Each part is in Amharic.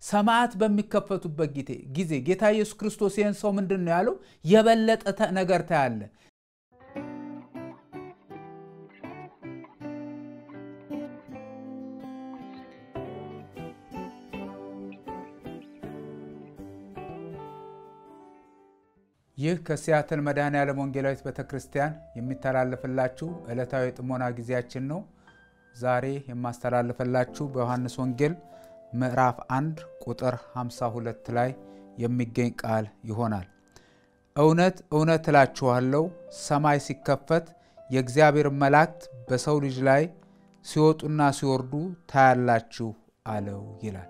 ሰማያት በሚከፈቱበት ጊዜ ጌታ ኢየሱስ ክርስቶስ ይህን ሰው ምንድን ነው ያለው? የበለጠ ነገር ታያለ። ይህ ከሲያትል መድኃኔዓለም ወንጌላዊት ቤተ ክርስቲያን የሚተላለፍላችሁ ዕለታዊ የጥሞና ጊዜያችን ነው። ዛሬ የማስተላልፍላችሁ በዮሐንስ ወንጌል ምዕራፍ 1 ቁጥር 52 ላይ የሚገኝ ቃል ይሆናል። እውነት እውነት እላችኋለሁ ሰማይ ሲከፈት የእግዚአብሔር መላእክት በሰው ልጅ ላይ ሲወጡና ሲወርዱ ታያላችሁ አለው ይላል።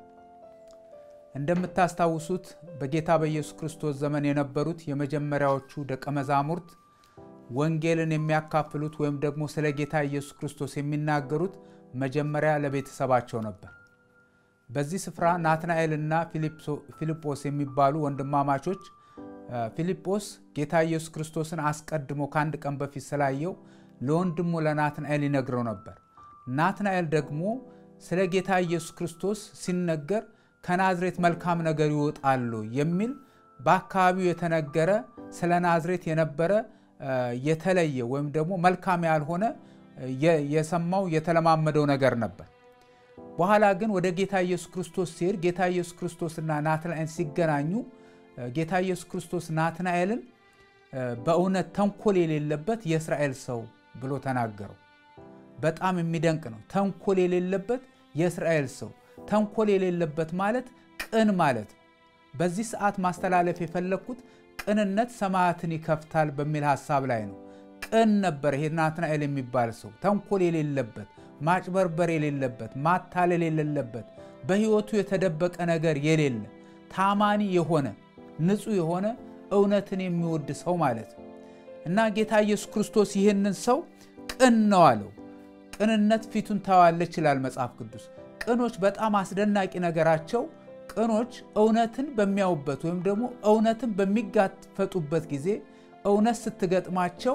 እንደምታስታውሱት በጌታ በኢየሱስ ክርስቶስ ዘመን የነበሩት የመጀመሪያዎቹ ደቀ መዛሙርት ወንጌልን የሚያካፍሉት ወይም ደግሞ ስለ ጌታ ኢየሱስ ክርስቶስ የሚናገሩት መጀመሪያ ለቤተሰባቸው ነበር። በዚህ ስፍራ ናትናኤል እና ፊልጶስ የሚባሉ ወንድማማቾች ፊልጶስ ጌታ ኢየሱስ ክርስቶስን አስቀድሞ ከአንድ ቀን በፊት ስላየው ለወንድሙ ለናትናኤል ይነግረው ነበር። ናትናኤል ደግሞ ስለ ጌታ ኢየሱስ ክርስቶስ ሲነገር ከናዝሬት መልካም ነገር ይወጣሉ የሚል በአካባቢው የተነገረ ስለ ናዝሬት የነበረ የተለየ ወይም ደግሞ መልካም ያልሆነ የሰማው የተለማመደው ነገር ነበር። በኋላ ግን ወደ ጌታ ኢየሱስ ክርስቶስ ሲሄድ ጌታ ኢየሱስ ክርስቶስና ናትናኤል ሲገናኙ ጌታ ኢየሱስ ክርስቶስ ናትናኤልን በእውነት ተንኮል የሌለበት የእስራኤል ሰው ብሎ ተናገረው። በጣም የሚደንቅ ነው። ተንኮል የሌለበት የእስራኤል ሰው ተንኮል የሌለበት ማለት ቅን ማለት ነው። በዚህ ሰዓት ማስተላለፍ የፈለግኩት ቅንነት ሰማያትን ይከፍታል በሚል ሀሳብ ላይ ነው። ቅን ነበር ይሄ ናትናኤል የሚባል ሰው ተንኮል የሌለበት፣ ማጭበርበር የሌለበት፣ ማታለል የሌለበት፣ በሕይወቱ የተደበቀ ነገር የሌለ ታማኒ የሆነ ንጹሕ የሆነ እውነትን የሚወድ ሰው ማለት ነው እና ጌታ ኢየሱስ ክርስቶስ ይህንን ሰው ቅን ነው አለው። ቅንነት ፊቱን ታዋለች ይላል መጽሐፍ ቅዱስ። ቅኖች በጣም አስደናቂ ነገራቸው ቅኖች እውነትን በሚያዩበት ወይም ደግሞ እውነትን በሚጋፈጡበት ጊዜ እውነት ስትገጥማቸው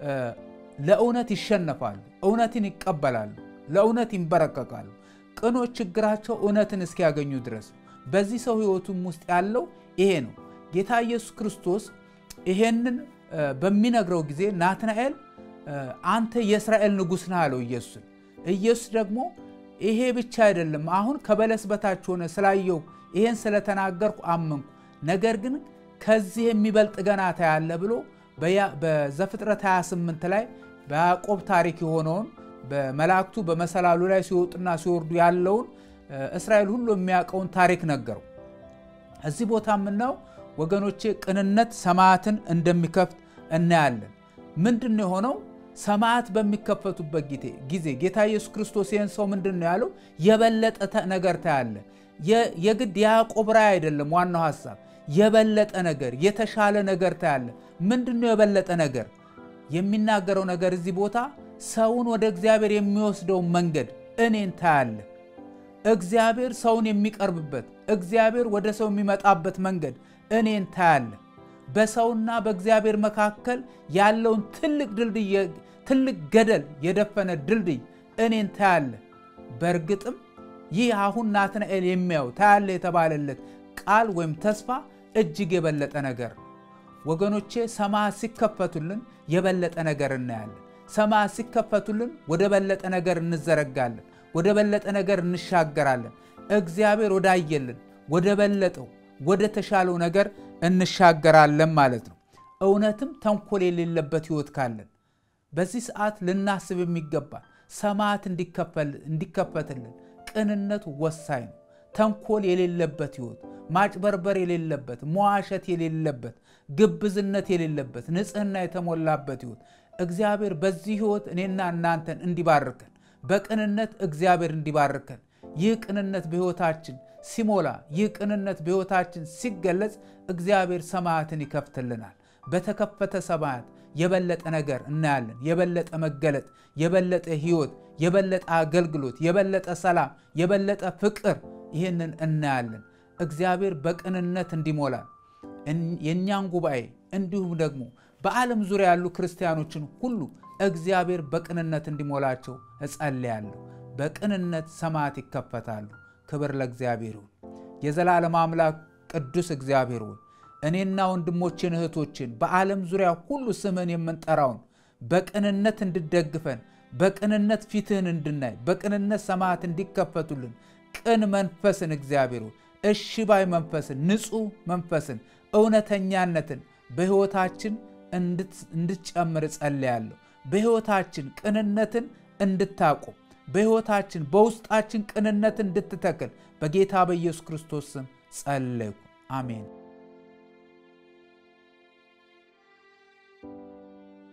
ለእውነት ይሸነፋሉ፣ እውነትን ይቀበላሉ፣ ለእውነት ይንበረከቃሉ። ቅኖች ችግራቸው እውነትን እስኪያገኙ ድረስ። በዚህ ሰው ሕይወቱም ውስጥ ያለው ይሄ ነው። ጌታ ኢየሱስ ክርስቶስ ይሄንን በሚነግረው ጊዜ ናትናኤል አንተ የእስራኤል ንጉሥ ነህ አለው ኢየሱስን። ኢየሱስ ደግሞ ይሄ ብቻ አይደለም፣ አሁን ከበለስ በታች ሆነ ስላየው ይሄን ስለተናገርኩ አመንኩ፣ ነገር ግን ከዚህ የሚበልጥ ገና ታያለህ ብሎ በዘፍጥረት 28 ላይ በያዕቆብ ታሪክ የሆነውን በመላእክቱ በመሰላሉ ላይ ሲወጡና ሲወርዱ ያለውን እስራኤል ሁሉ የሚያውቀውን ታሪክ ነገረው። እዚህ ቦታ የምናየው ወገኖቼ ቅንነት ሰማያትን እንደሚከፍት እናያለን። ምንድን ነው የሆነው? ሰማያት በሚከፈቱበት ጊዜ ጌታ ኢየሱስ ክርስቶስ ይህን ሰው ምንድን ነው ያለው? የበለጠ ነገር ታያለ። የግድ የያዕቆብ ራእይ አይደለም ዋናው ሀሳብ፣ የበለጠ ነገር፣ የተሻለ ነገር ታያለ። ምንድን ነው የበለጠ ነገር? የሚናገረው ነገር እዚህ ቦታ ሰውን ወደ እግዚአብሔር የሚወስደውን መንገድ እኔን ታያለ። እግዚአብሔር ሰውን የሚቀርብበት፣ እግዚአብሔር ወደ ሰው የሚመጣበት መንገድ እኔን ታያለ። በሰውና በእግዚአብሔር መካከል ያለውን ትልቅ ድልድይ ትልቅ ገደል የደፈነ ድልድይ እኔን ታያለ። በእርግጥም ይህ አሁን ናትናኤል የሚያው ታያለ የተባለለት ቃል ወይም ተስፋ እጅግ የበለጠ ነገር ነው ወገኖቼ። ሰማያት ሲከፈቱልን የበለጠ ነገር እናያለን። ሰማያት ሲከፈቱልን ወደ በለጠ ነገር እንዘረጋለን፣ ወደ በለጠ ነገር እንሻገራለን። እግዚአብሔር ወዳየልን ወደ በለጠው ወደ ተሻለው ነገር እንሻገራለን ማለት ነው። እውነትም ተንኮል የሌለበት ሕይወት ካለን በዚህ ሰዓት ልናስብ የሚገባ ሰማያት እንዲከፈትልን ቅንነት ወሳኝ ነው። ተንኮል የሌለበት ሕይወት፣ ማጭበርበር የሌለበት፣ መዋሸት የሌለበት፣ ግብዝነት የሌለበት፣ ንጽሕና የተሞላበት ሕይወት እግዚአብሔር በዚህ ሕይወት እኔና እናንተን እንዲባርከን በቅንነት እግዚአብሔር እንዲባርከን ይህ ቅንነት በሕይወታችን ሲሞላ ይህ ቅንነት በሕይወታችን ሲገለጽ እግዚአብሔር ሰማያትን ይከፍትልናል። በተከፈተ ሰማያት የበለጠ ነገር እናያለን። የበለጠ መገለጥ፣ የበለጠ ሕይወት፣ የበለጠ አገልግሎት፣ የበለጠ ሰላም፣ የበለጠ ፍቅር ይህንን እናያለን። እግዚአብሔር በቅንነት እንዲሞላል የእኛን ጉባኤ እንዲሁም ደግሞ በዓለም ዙሪያ ያሉ ክርስቲያኖችን ሁሉ እግዚአብሔር በቅንነት እንዲሞላቸው እጸልያለሁ። በቅንነት ሰማያት ይከፈታሉ። ክብር ለእግዚአብሔር ይሁን። የዘላለም አምላክ ቅዱስ እግዚአብሔር ሆይ እኔና ወንድሞችን እህቶችን በዓለም ዙሪያ ሁሉ ስምህን የምንጠራውን በቅንነት እንድደግፈን በቅንነት ፊትህን እንድናይ በቅንነት ሰማያት እንዲከፈቱልን ቅን መንፈስን እግዚአብሔር ሆይ እሺ ባይ መንፈስን ንጹሕ መንፈስን እውነተኛነትን በሕይወታችን እንድትጨምር ጸልያለሁ። በሕይወታችን ቅንነትን እንድታቆም በሕይወታችን በውስጣችን ቅንነትን እንድትተክል በጌታ በኢየሱስ ክርስቶስ ስም ጸለይኩ። አሜን።